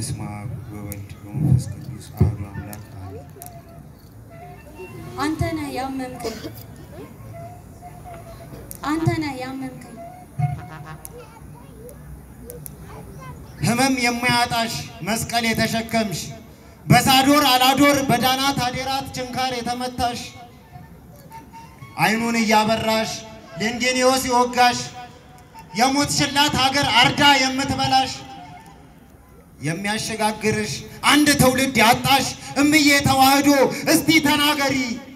በስመ አብ ወወልድ ወመንፈስ ቅዱስ አሐዱ አምላክ አሜን። አንተ ነህ ያመምከኝ፣ አንተ ነህ ያመምከኝ። ህመም የማያጣሽ መስቀል የተሸከምሽ በሳዶር አላዶር በዳናት አዴራት ችንካር የተመታሽ አይኑን እያበራሽ ሌንጌኔዎስ የወጋሽ የሞት ሽላት ሀገር አርዳ የምትበላሽ የሚያሸጋግርሽ አንድ ትውልድ ያጣሽ እምዬ ተዋህዶ እስቲ ተናገሪ።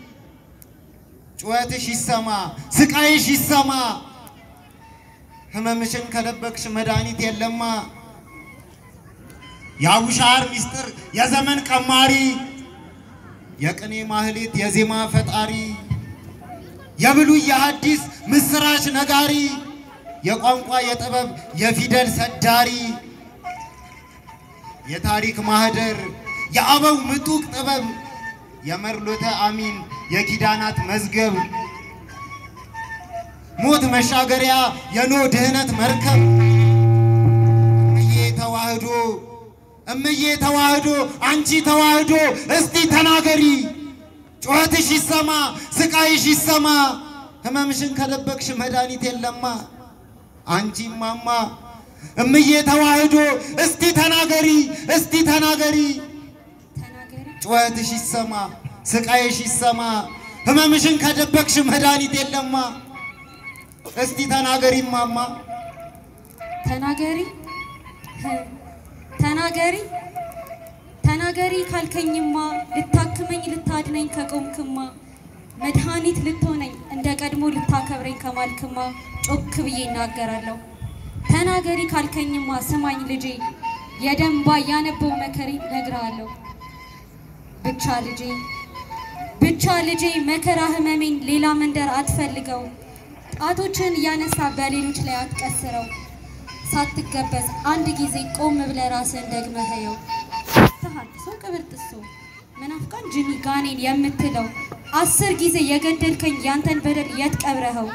ጩኸትሽ ይሰማ፣ ስቃይሽ ይሰማ። ህመምሽን ከደበቅሽ መድኃኒት የለማ። የአቡሻር ሚስጥር የዘመን ቀማሪ የቅኔ ማህሌት የዜማ ፈጣሪ የብሉይ የሐዲስ ምስራች ነጋሪ የቋንቋ የጥበብ የፊደል ሰዳሪ የታሪክ ማህደር የአበው ምጡቅ ጥበብ የመርሎተ አሚን የኪዳናት መዝገብ ሞት መሻገሪያ የኖህ ድህነት መርከብ እምዬ ተዋህዶ እምዬ ተዋህዶ አንቺ ተዋህዶ እስቲ ተናገሪ። ጩኸትሽ ይሰማ፣ ስቃይሽ ይሰማ። ህመምሽን ከደበቅሽ መድኃኒት የለማ። አንቺ ማማ እምዬ ተዋህዶ እስቲ ተናገሪ፣ እስቲ ተናገሪ። ተናገሪ ጩኸትሽ ይሰማ፣ ስቃይሽ ይሰማ። ህመምሽን ከደበቅሽ መድኃኒት የለማ። እስቲ ተናገሪ ማማ ተናገሪ ህ፣ ተናገሪ ተናገሪ ካልከኝማ ልታክመኝ ልታድነኝ ከቆምክማ መድኃኒት ልትሆነኝ እንደ ቀድሞ ልታከብረኝ ከማልክማ ጮክ ብዬ እናገራለሁ። ተናገሪ ካልከኝማ ስማኝ ልጄ የደንባ ያነበው መከሬ ነግርሃለሁ። ብቻ ልጄ ብቻ ልጄ መከራ ህመሜን ሌላ መንደር አትፈልገው። ጣቶችን እያነሳ በሌሎች ላይ አትቀስረው። ሳትገበዝ አንድ ጊዜ ቆም ብለህ ራስህን ደግመህ እየው። ተሐድሶ ቅብር ጥሶ መናፍቃን ጅኒ ጋኔን የምትለው አስር ጊዜ የገደልከኝ ያንተን በደል የት ቀብረኸው?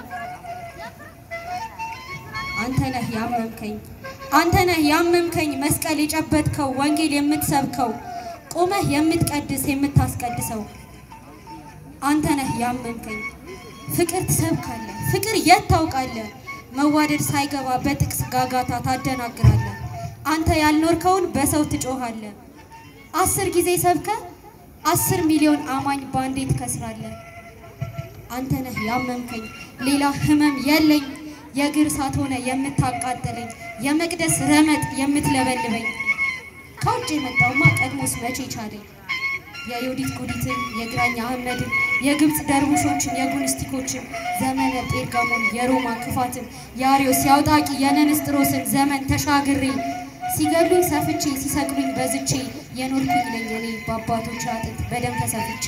አንተ ነህ ያመምከኝ፣ አንተ ነህ ያመምከኝ። መስቀል የጨበጥከው ወንጌል የምትሰብከው ቆመህ የምትቀድስ የምታስቀድሰው አንተ ነህ ያመምከኝ። ፍቅር ትሰብካለህ፣ ፍቅር የት ታውቃለህ? መዋደድ ሳይገባ በጥቅስ ጋጋታ ታደናግራለህ። አንተ ያልኖርከውን በሰው ትጮኻለህ። አስር ጊዜ ሰብከ አስር ሚሊዮን አማኝ ባንዴ ትከስራለህ። አንተ ነህ ያመምከኝ፣ ሌላ ህመም የለኝ። የእግር እሳት ሆነ የምታቃጥለኝ፣ የመቅደስ ረመጥ የምትለበልበኝ። ከውጭ የመጣውማ ቀድሞስ መቼ ቻለኝ? የዮዲት ጉዲትን፣ የግራኝ አህመድን፣ የግብፅ ደርቡሾችን፣ የጉንስቲኮችን፣ ዘመነ ጴርጋሞን፣ የሮማ ክፋትን፣ የአርዮስ የአውጣቂ የነንስጥሮስን ዘመን ተሻግሬ ሲገሉኝ ሰፍቼ ሲሰቅሉኝ በዝቼ የኖርኩኝ ነኝ እኔ በአባቶች አጥንት በደም ተሰፍቼ።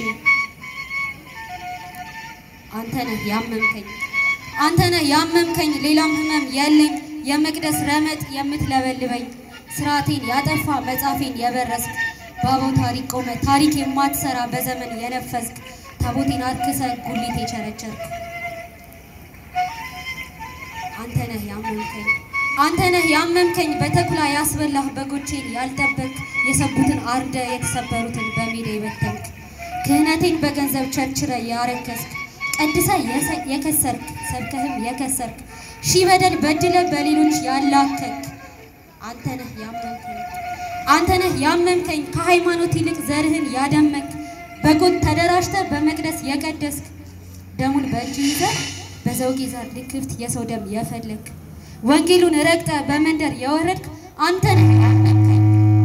አንተ ነህ ያመምከኝ፣ አንተ ነህ ያመምከኝ፣ ሌላም ህመም የለኝ። የመቅደስ ረመጥ የምትለበልበኝ ስርዓቴን ያጠፋ መጻፌን የበረስክ በአበው ታሪክ ቆመ ታሪክ የማትሰራ በዘመን የነፈስክ ታቦቴን አርክሰ ጉሊት የቸረቸርክ አንተ ነህ ያመምከኝ አንተ ነህ ያመምከኝ በተኩላ ያስበላህ በጎቼን ያልጠበቅ የሰቡትን አርደ የተሰበሩትን በሜዳ የበተንክ ክህነቴን በገንዘብ ቸርችረ ያረከስክ ቀድሰ የሰ- የከሰርክ ሰብከህም የከሰርክ ሺህ በደል በድለ በሌሎች ያላከክ አንተ ነህ ያመምከኝ አንተ ነህ ያመምከኝ ከሃይማኖት ይልቅ ዘርህን ያደመክ በጎጥ ተደራጅተ በመቅደስ የቀደስክ ደሙን በእጅ ይዘ በዘውጌ ዛር ልክፍት የሰው ደም የፈለክ ወንጌሉን ረግጠ በመንደር የወረድክ አንተ ነህ ያመምከኝ።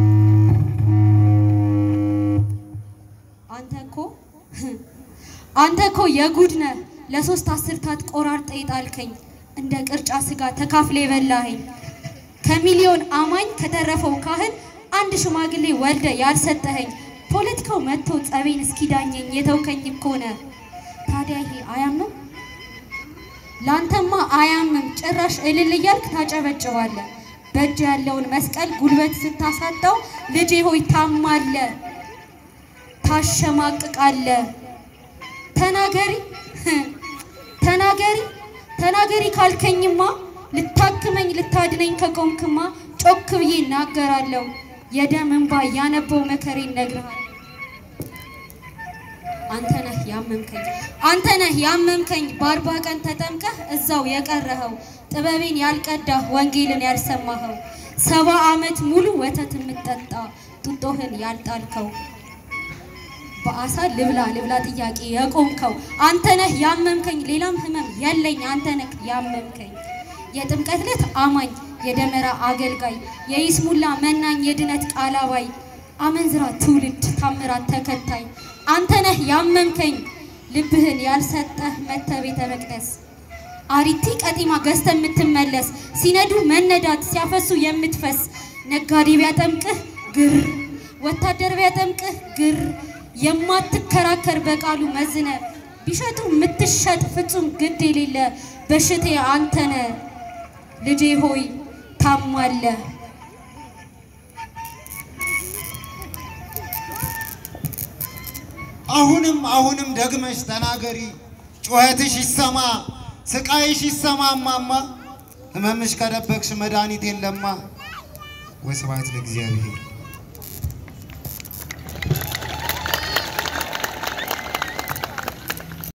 አንተ እኮ አንተ እኮ የጉድ ነህ ለሶስት አስርታት ቆራርጠ የጣልከኝ እንደ ቅርጫ ስጋ ተካፍለ የበላኸኝ ከሚሊዮን አማኝ ከተረፈው ካህን አንድ ሽማግሌ ወልደ ያልሰጠኸኝ ፖለቲካው መጥቶ ጸቤን እስኪዳኘኝ የተውከኝ እኮ ነህ። ታዲያ ይሄ አያምም? ላንተማ አያምም። ጭራሽ እልል እያልክ ታጨበጭባለህ። በእጅ ያለውን መስቀል ጉልበት ስታሳጣው ልጄ ሆይ ታማለ፣ ታሸማቅቃለ። ተናገሪ ተናገሪ ተናገሪ ካልከኝማ ልታክመኝ ልታድነኝ ከቆምክማ ጮክ ብዬ እናገራለሁ። የደም እንባ ያነበው መከሬን ነግርሃል። አንተ ነህ ያመምከኝ አንተ ነህ ያመምከኝ በአርባ ቀን ተጠምቀህ እዛው የቀረኸው ጥበቤን ያልቀዳህ ወንጌልን ያልሰማኸው ሰባ ዓመት ሙሉ ወተት የምትጠጣ ጡጦህን ያልጣልከው በአሳ ልብላ ልብላ ጥያቄ የቆምከው አንተ ነህ ያመምከኝ ሌላም ህመም የለኝ አንተ ነህ ያመምከኝ የጥምቀት ዕለት አማኝ የደመራ አገልጋይ የይስሙላ መናኝ የድነት ቃላባይ አመንዝራ ትውልድ ታምራት ተከታይ አንተ ነህ ያመምከኝ ልብህን ያልሰጠህ መተ ቤተ መቅደስ አሪቲ ቀጢማ ገዝተ የምትመለስ ሲነዱ መነዳት ሲያፈሱ የምትፈስ ነጋዴ ቢያጠምቅህ ግር ወታደር ቢያጠምቅህ ግር የማትከራከር በቃሉ መዝነ ቢሸጡ የምትሸጥ ፍጹም ግድ የሌለ በሽቴ አንተነ ልጄ ሆይ ታሟለ አሁንም አሁንም ደግመሽ ተናገሪ፣ ጩኸትሽ ይሰማ፣ ስቃይሽ ይሰማ እማማ። ህመምሽ ከደበቅሽ መድኃኒት የለማ። ወስብሐት ለእግዚአብሔር።